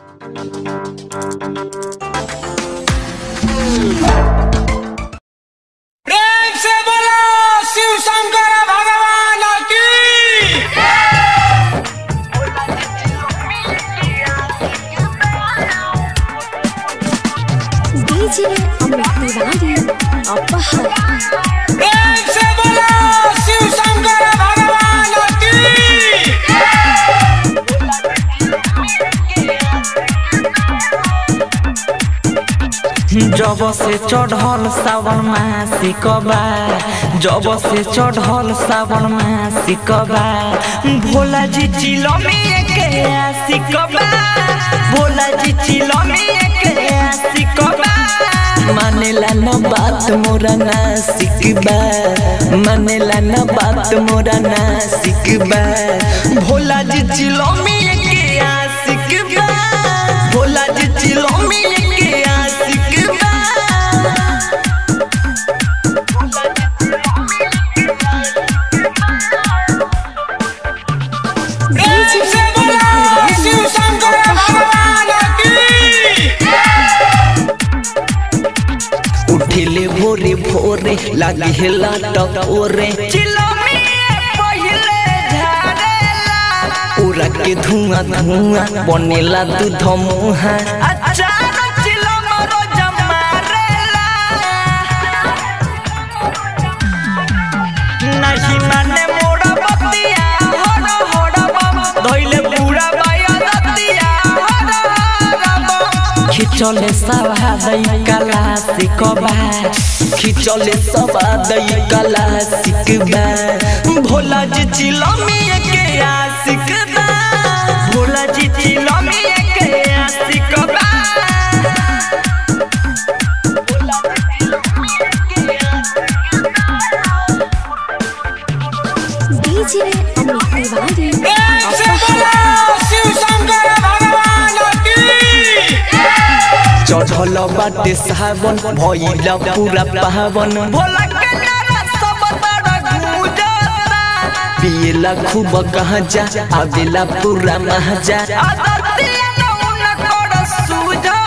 प्रेम से बोलो शिव शंकर भगवान की DJ Amit Tiwari Apahar प्रेम से बोलो शिव शंकर भगवान की जब से चढ़ल सावन मासिकबा जब से चढ़ल सावन मासिकबा भोला जी चिलमी के आशिकबा भोला जी चिलमी के आशिकबा मानेला न बात मोरा नासिकबा मानेला न बात मोरा नासिकबा भोला जी चिलमी के आशिकबा भोला जी चिलमी के आशिकबा प्रेम से बोलो शिव शंकर भगवान की उठिले भोरे भोरे लागे हेला टकोरे उड़ा के धुआं धुआं बनेला दूध मुहा नहीं माने मोड़ा बतिया होड़ा होड़ा बम धइले पूरा बाया दतिया होड़ा होड़ा बम खिचले सभा दई कला सिकबा खिचले सभा दई कला सिकबा भोला जी चिलमी के आशिकबा भोला जी चिलमी के आशिकबा DJ Amit Tiwari प्रेम से बोलो शिव शंकर भगवान की चढ़ल बाटे सावन भइल पूरा पावन भोला के नारा सब तर गूंजता पियला खूब कहाँ जा आवेला पूरा महजा आदतिया नौन कर सुझता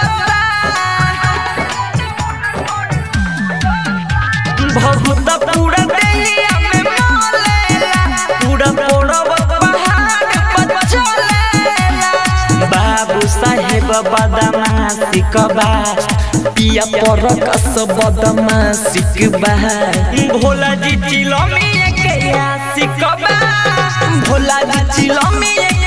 भगुता पूरा देहिया में मोलेला पूरा पोड़ब पहाड़ पर चलेला बाबू साहेब बदमाशी कबा पिया पर कस बदमाशी कबा भोला जी चिलमी के आशिकबा भोला जी चिलमी